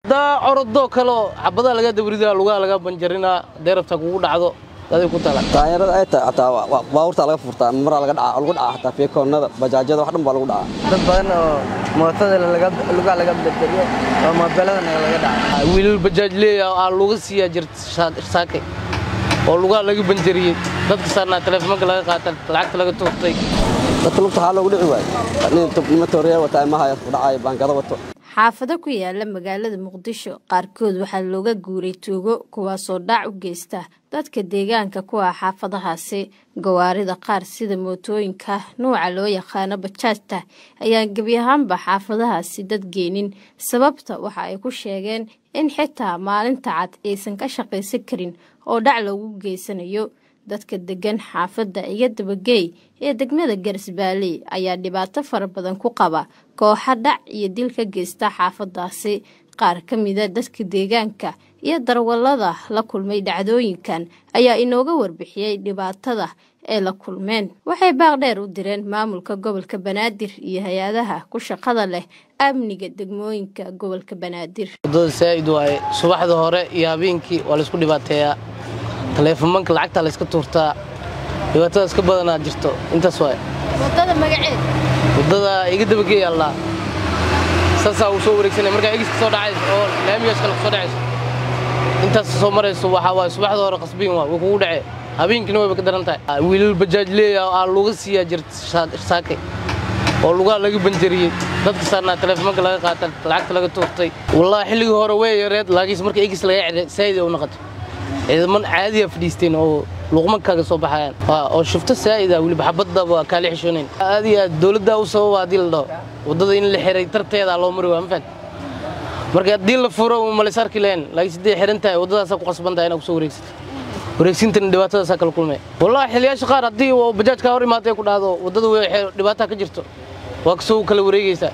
daa orodoo kaleo xabadaa laga dabridaa lugaha laga banjarinaa hadday rabtaa kugu dhacdo aday ku tala taayarada ay tahay xataa baabuurta laga furtaa maraa laga dhaca lagu dhaca xataa feekoonnada bajaajyada wax dhan baa lagu dhacaa dad badan oo mootada lugaha laga bedeliyo oo moobeeladana laga dhaca wiilal bajaaj leeya aa luga siiyaa jirta saakay oo lugaha laga banjariyey dadka saarnaa taleefoonka laga qaata lacagta laga tuurtay dadka lugta waxaa loogu dhici waayo nima tooriya wata imahaya ku dhacayo baankada wato xaafado ku yaala magaalada muqdisho qaarkood waxaa looga guuray tuugo kuwaasoo dhac u geysta dadka deegaanka ku ah xaafadahaasi gawaarida qaar sida mootooyinka nuuca loo yaqaano bajaajta ayaan gebi ahaanba xaafadahaasi dad geenin sababta waxa ay ku sheegeen in xitaa maalinta cad aysan ka shaqaysan karin oo dhac loogu geysanayo dadka degan xaafadda iyo dabageey ee degmada garsbaalley ayaa dhibaato fara badan ku qaba kooxa dhac iyo dil ka geysta xaafadaasi qaar ka mida dadka deegaanka iyo darwallada la kulmay dhacdooyinkan ayaa inooga warbixiyey dhibaatada ee la kulmeen waxay baaqdheer u direen maamulka gobolka banaadir iyo hay-adaha ku shaqada leh amniga degmooyinka gobolka banaadir wadada saa'id waaye subaxda hore iyo habeenkii waa laysku dhibaateeyaa taleefomanka lacagtaa layska tuurtaa dhibaatadaas ka badanaa jirto intaas waay wadada magaceed waddada iga dabageey allaa saasaa uu soo wareegsanaya markaa egiska soo dhacayso oo laamigaas kale kusoo dhacayso intaas soo marayso waxaa waaye subaxda hore qasbiin waa way kugu dhacee habeenkiina wayba ka daran tahay wiilal bajaaj leeya aa luga siiyaa jirta saakay oo lugaha laga banjariyey dadka saarnaa taleefoonka laga qaata lacagta laga tuurtay wallaahi xilligii hore way yareed laakiinse marka egis laga cedhay saa'id ay u noqoto ciidaman caadiya fadhiisteen oo luqmankaaga soo baxayaan oo shufto saa'ida weliba xabadda waa kaali xishoonayn aad iyo aad dowladdaa u sababa haddii la dhaho waddada in la xiray tarteeda loo mari waa ma fahat marka haddii la furo malays arki lahayn laakiin sidday xiran tahay waddadaasaa ku qasban tahay inaad kusoo wareegsato wareegsintana dhibaatadaasaa kala kulmaya wallahi xiliyaasha qaar haddii bajaajkaa hor imaatay ku dhahdo waddada dhibaataa ka jirto waa kasoo kala wareegaysaa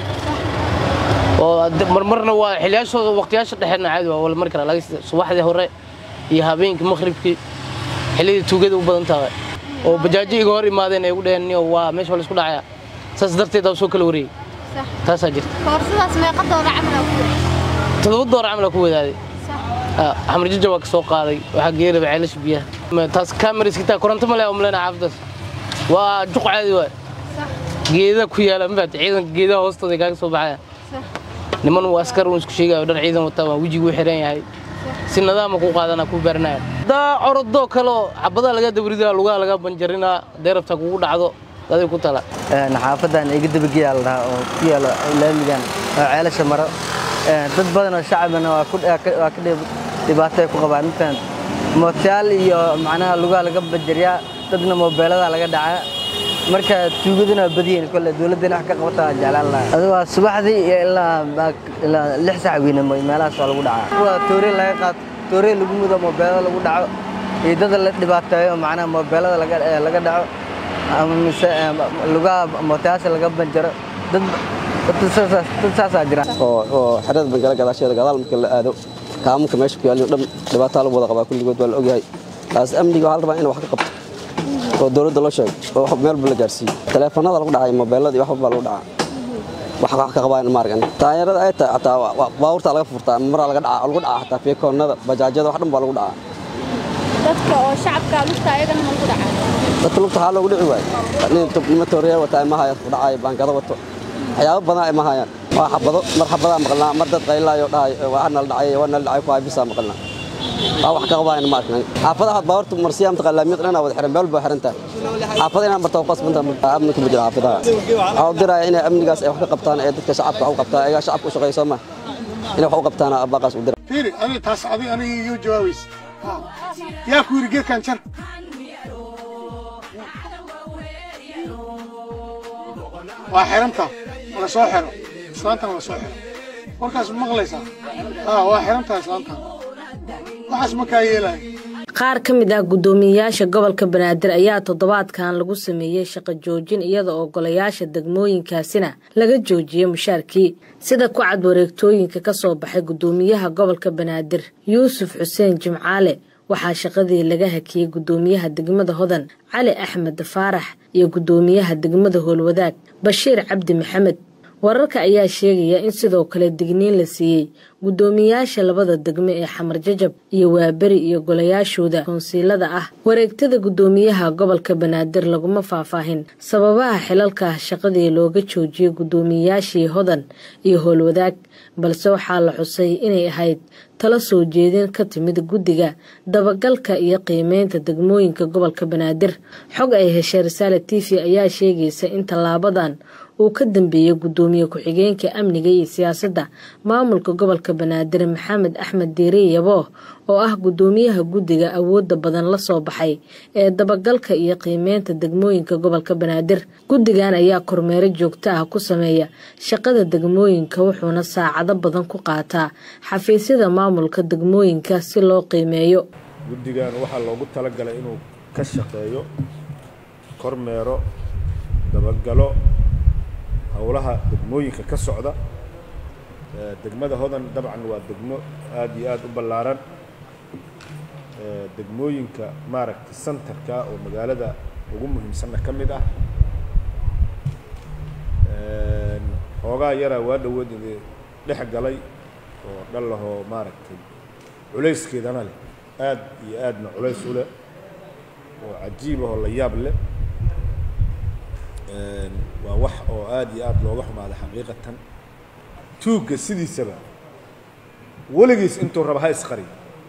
oo marmarna waa xiliyaashooda waqtiyaasha dhexeedna caadi waa wala mari karaa laakiin subaxdii hore iyo habeenkii maqhribkii xilliyada tuugada u badan tahay oo bajaajo iga hor imaadeen ay ugu dhaheen niyo waa meesha waa laisku dhacayaa saas darteed aa soo kala wareegay taasaa jirta koorsadaas meeqa doolar camal ku toddoba door camal ku wadaaday xamar jaja waa ka soo qaaday waxaa geelaba ceelasha biyaha taas kaamariskitaa koronto male oo malena xaafadaas waa juq caadi waay geeda ku yaala mafaat ciidanka geedaha hoostooda kaaga soo baxaya niman uu askar uun isku sheegayo dhar ciidan wataa waa wejigu xiran yahay si nadaama ku qaadana ku baaranaya daa orodoo kaleo xabadaa laga dabridaa lugaha laga banjarinaa hadday rabtaa kugu dhacdo aday ku tala xaafadan iga dabageeyaa la dhahaa oo ku yaalo laamigan oo ceelasha maro dad badan oo shacabana waa ka dhibaato ay ku qabaan intaan mootayaal iyo macnaha lugaha laga banjariyaa dadna moobeelada laga dhacaa marka tuugaduna waa badiyin kole dowladdana wax ka qabata waa jeclaan lahaa adu waa subaxdii iyo ilaa ilaa lix sac weynamo meelahaas waa lagu dhacaa waa toore laga qaato toore lagu mudo moobeelada lagu dhaco iyo dada la dhibaateeyo macnaha moobeelada laga dhaco ama mise lugaha mootayaasha laga banjaro dad dad saasaa jira oo xerada bangala gadaasheeda gadaal marka la aado kaamunka meesha ku yaaliyo dhan dhibaataa lagu wada qabaa kulligood waa la ogyahay taas amniga waxaa la rabaa in wax ka qabto oo dowladda loo sheego oo meelba la gaarsiiyo taleefanada lagu dhacay moobeelada iyo wax walbaa lagu dhacaa wax wax ka qabaan maargan taayarada ay tahay xataa baabuurta laga furtaa maraa laga dhaca lagu dhaca xataa feekoonnada bajaajyada wax dhan baa lagu dhacaa dadka oo shacabka lugta ayagana ma lagu dhacay dadka lugta waxaa loogu dhici waayo nima tooriya wata imahaya ku dhacayo baankada wato waxyaabo badan ay mahayaan waa xabado mar xabadaa maqalnaa mar dad qaylaayo dhahay waa nala dhacay waa nala dhacay ku haybisaa maqalnaa waa wax ka qabaayna ma arkan xaafadaha baabuurta marsiyaa mataqa laamiyad dhanaa wada xiran meel baa xiran tahay xaafada inaan martaa ku qasbanta amni kuma jira xaafadaha waxaa u diraya inay amnigaas ay wax ka qabtaan ee dadka shacabka wax u qabtaan ayagaa shacabka u shaqeeya soo ma inay wax u qabtaan baaqaas u dira fiiri aniga taas adiga aniga iigu jawaabaysa yaa ku yidhi geedkan jar waa xirantaa la soo xiro islaantana la soo xiro warkaas maqlaysaa waa xirantaa islaantan waxaas ma kaa yeelayo qaar ka mid ah guddoomiyeyaasha gobolka banaadir ayaa toddobaadkan lagu sameeyey shaqo joojin iyada oo golayaasha degmooyinkaasina laga joojiyey mushaarkii sida ku cad wareegtooyinka ka soo baxay guddoomiyaha gobolka banaadir yuusuf xuseen jimcaale waxaa shaqadii laga hakiyey guddoomiyaha degmada hodan cali axmed faarax iyo guddoomiyaha degmada howlwadaag bashiir cabdi maxamed wararka ayaa sheegaya in sidoo kale digniin la siiyey guddoomiyaasha labada degme ee xamar jajab iyo waaberi iyo golayaashooda koonsiilada ah wareegtada guddoomiyaha gobolka banaadir laguma faahfaahin sababaha xilalka shaqadii looga joojiyey guddoomiyayaashii hodan iyo howlwadaag balse waxaa la xusay inay ahayd tala soo jeedin ka timid guddiga dabagalka iyo qiimeynta degmooyinka gobolka banaadir xog ay heshay risaale t v ayaa sheegaysa in tallaabadan uu ka dambeeyey guddoomiye ku-xigeenka amniga iyo siyaasadda maamulka gobolka banaadir maxamed axmed diiri yabooh oo ah guddoomiyaha guddiga awoodda badan la soo baxay ee dabagalka iyo qiimeynta degmooyinka gobolka banaadir guddigan ayaa kormeero joogto ah ku sameeya shaqada degmooyinka wuxuuna saacado badan ku qaataa xafiisyada maamulka degmooyinka si loo qiimeeyo guddigan waxaa loogu talagalay inuu ka shaqeeyo kormeero dabagalo howlaha degmooyinka ka socda degmada hodan dabcan waa degmo aada iyo aada u ballaaran degmooyinka maaragtay santarka oo magaalada ugu muhiimsanna ka mid ah xoogaa yaraa waa dhowood dhex galay oo dhallahoo maaragtay culayskeedana leh aad iyo aadna culays u leh oo cajiib ahoo la yaab leh waa wax oo aada iyo aada looga xumaaday xaqiiqatan tuugga sidiisaba weligiis intuu raba ha isqari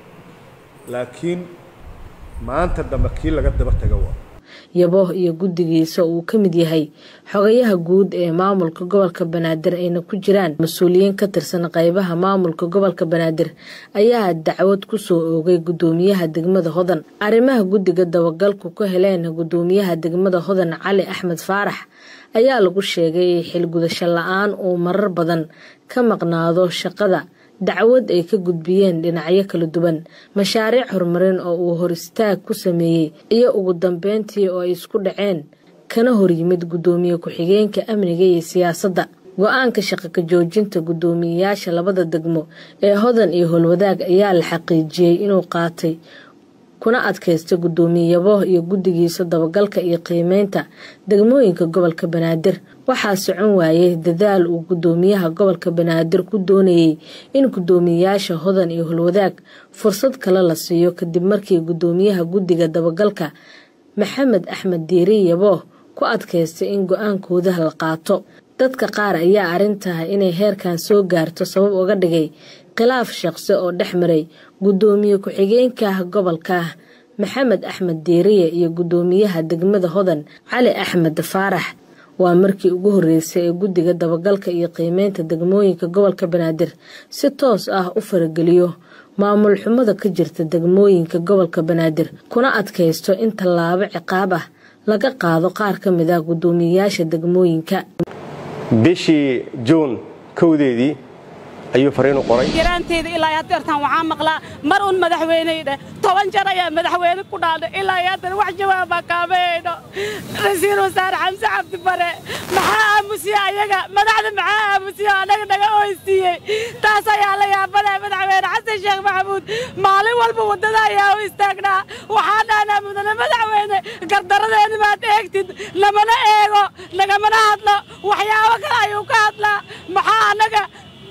laakiin maanta dambe kii laga daba taga waa yabooh iyo guddigiisa uu ka mid yahay xogayaha guud ee maamulka gobolka banaadir ayna ku jiraan mas-uuliyiin ka tirsan qaybaha maamulka gobolka banaadir ayaa dacwad ku soo oogay guddoomiyaha degmada hodan arrimaha guddiga dabagalku ka heleen guddoomiyaha degmada hodan cali axmed faarax ayaa lagu sheegay xilgudasho la-aan uu marar badan ka maqnaado shaqada dacwad ay ka gudbiyeen dhinacyo kala duwan mashaariic horumarin oo uu hor istaag ku sameeyey iyo ugu dambeyntii oo ay isku dhaceen kana horyimid guddoomiye ku-xigeenka amniga iyo siyaasadda go-aanka shaqo ka joojinta guddoomiyeyaasha labada degmo ee hodan iyo howlwadaag ayaa la xaqiijiyey inuu qaatay kuna adkaystay guddoomiye yabooh iyo guddigiisa dabagalka iyo qiimeynta degmooyinka gobolka banaadir waxaa socon waayey dadaal uu guddoomiyaha gobolka banaadir ku doonayey in guddoomiyeyaasha hodan iyo holwadaag fursad kale la siiyo kadib markii guddoomiyaha guddiga dabagalka maxamed axmed diiri yabooh ku adkaystay in go-aankooda la qaato dadka qaar ayaa arrintaha inay heerkan soo gaarto sabab uga dhigay khilaaf shaqsi oo dhex maray guddoomiye ku-xigeenka gobolka maxamed axmed diiriye iyo guddoomiyaha degmada hodan cali axmed faarax waa markii ugu horreysay ee guddiga dabagalka iyo qiimeynta degmooyinka gobolka banaadir si toos ah u farageliyo maamul xumada ka jirta degmooyinka gobolka banaadir kuna adkaysto in tallaabo ciqaab ah laga qaado qaar ka mid ah guddoomiyeyaasha degmooyinka bishii juun kowdeedii ayuu fariinu qoray yaraanteeda ilaa haddeertaan waxaa maqlaa mar un madaxweyneyne toban jar ayaa madaxweyne ku dhaadhay ilaa haddana wax jawaabaa kaamayayno rasiil wasaare xamse cabdi bare maxaa aamusiya ayaga madaxda maxaa aamusiya anaga naga oysiiyey taas ayaa la yaabanaya madaxweyne xasan sheekh maxamuud maalin walba waddada ayaa u istaagnaa waxaa dhaanaa mudane madaxweyne gardaradeeni maad eegtid namana eego nagamana hadlo waxyaabo kale ayuu ka hadlaa maxaa anaga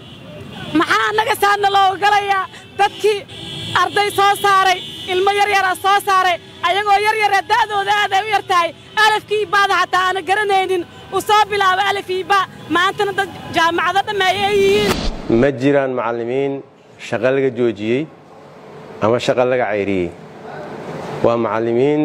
maxaa annaga saadna loo ogolayaa dadkii arday soo saaray ilmo yaryara soo saaray ayagoo yaryara da'dooda aaday u yar tahay alafkii baada xataa aana garanaynin u soo bilaabo alafii ba maantana dad jaamacado dhammeey ay yihiin ma jiraan macallimiin shaqo laga joojiyey ama shaqo laga cayriyey waa macallimiin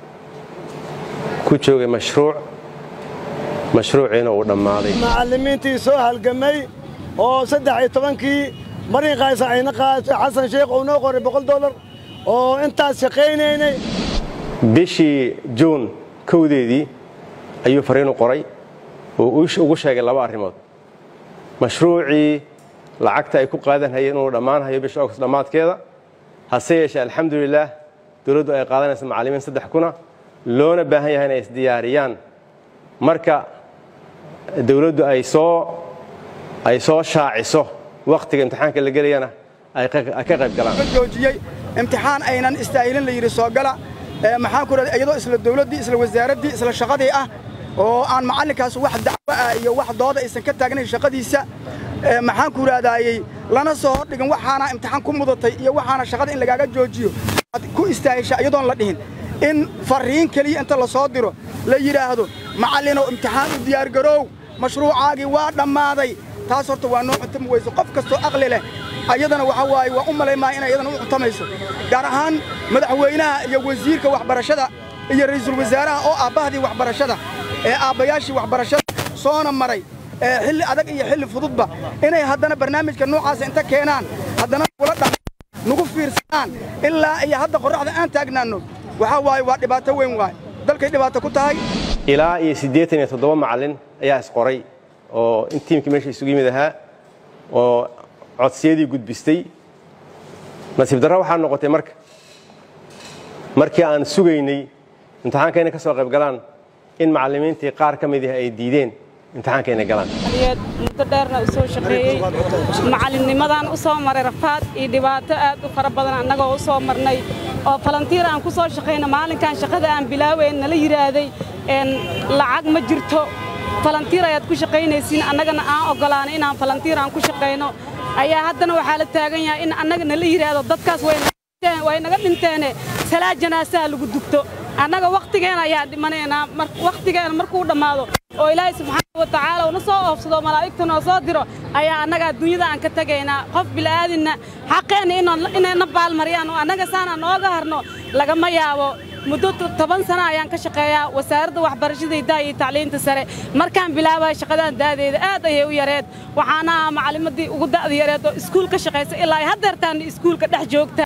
ku joogay mashruuc mashruuciina uu dhammaaday macallimiintii soo halgamay oo saddex iyo tobankii marin qaaysa ayna qaatay xasan sheekh uu noo qoray boqol dollar oo intaas shaqaynaynay bishii juun kowdeedii ayuu fariinu qoray oo ugu sheegay laba arrimood mashruucii lacagta ay ku qaadan hayeen inuu dhammaanhayo bisha ogst dhammaadkeeda hase yeeshee alxamdulilaah dowladdu ay qaadanaysa macallimiin saddex kuna loona baahan yahay inay isdiyaariyaan marka dowladdu ay soo ay soo shaaciso wakhtiga imtixaanka la gelayana ay ka qayb galaan joojiyey imtixaan aynan istaahilin la yidhi soo gala maxaan ku raday iyadoo isla dawladdii isla wasaaraddii isla shaqadii ah oo aan macallinkaas wax dacwo ah iyo wax dooda aysan ka taagnayn shaqadiisa maxaan ku raadaayey lana soo hordhigin waxaana imtixaan ku mudatay iyo waxaana shaqada in lagaaga joojiyo aad ku istaahisha iyadoon la dhihin in farriin keliya inta la soo diro la yidhaahdo macallinow imtixaan u diyaargaroow mashruucaagii waa dhammaaday taas horta waa noo cuntami weyso qof kastoo aqli leh ayadana waxaa waaye waa u malaymaa inay iyadana u cuntamayso gaar ahaan madaxweynaha iyo wasiirka waxbarashada iyo ra'iisul wasaaraha oo aabbahadii waxbarashada ee aabbayaashii waxbarashada soona maray xilli adag iyo xilli fududba inay haddana barnaamijka noocaasa inta keenaan haddana nagula dha nagu fiirsanaan ilaa iyo hadda qorraxda aan taagnaanno waxaa waaye waa dhibaato weyn waaye dalkay dhibaato ku tahay ilaa iyo siddeetan iyo toddoba macallin ayaa isqoray oo in tiimkii meesha isugu yimid ahaa oo codsiyadii gudbistay nasiib darra waxaa noqotay marka markii aan sugaynay imtixaanka inay ka soo qayb galaan in macallimiintii qaar ka midih ay diideen imtixaanka inay galaan muddo dheerna u soo shaqeeyey macallinnimadaan u soo maray rafaad iyo dhibaato aad u fara badan annagoo u soo marnay oo falantiir aan ku soo shaqayno maalinkan shaqada aan bilaaweyn nala yidhaahday lacag ma jirto falantiir ayaad ku shaqaynaysiin annagana aan oggolaanay inaan falantiir aan ku shaqayno ayaa haddana waxaa la taagan yahay in annaga nala yidhaahdo dadkaas way naga dhinteene salaa janaasaha lagu dugto annaga wakhtigeena ayaan dhimanaynaa wakhtigeena markuu dhammaado oo ilaahay subxaana wa tacaala una soo oofsado malaa'igta noo soo diro ayaa annaga adduunyada aan ka tegaynaa qof bila'aadinna xaqeenna inayna baalmariyaan oo annaga saanaan nooga harno lagama yaabo muddo toban sana ayaan ka shaqeeyaa wasaaradda waxbarashada hidaha iyo tacliinta sare markaan bilaabaya shaqadaan da'deeda aad ayay u yareed waxaana macallimadii ugu da'da yareed oo iskuul ka shaqaysa ilaa ay haddeertaanna iskuulka dhex joogta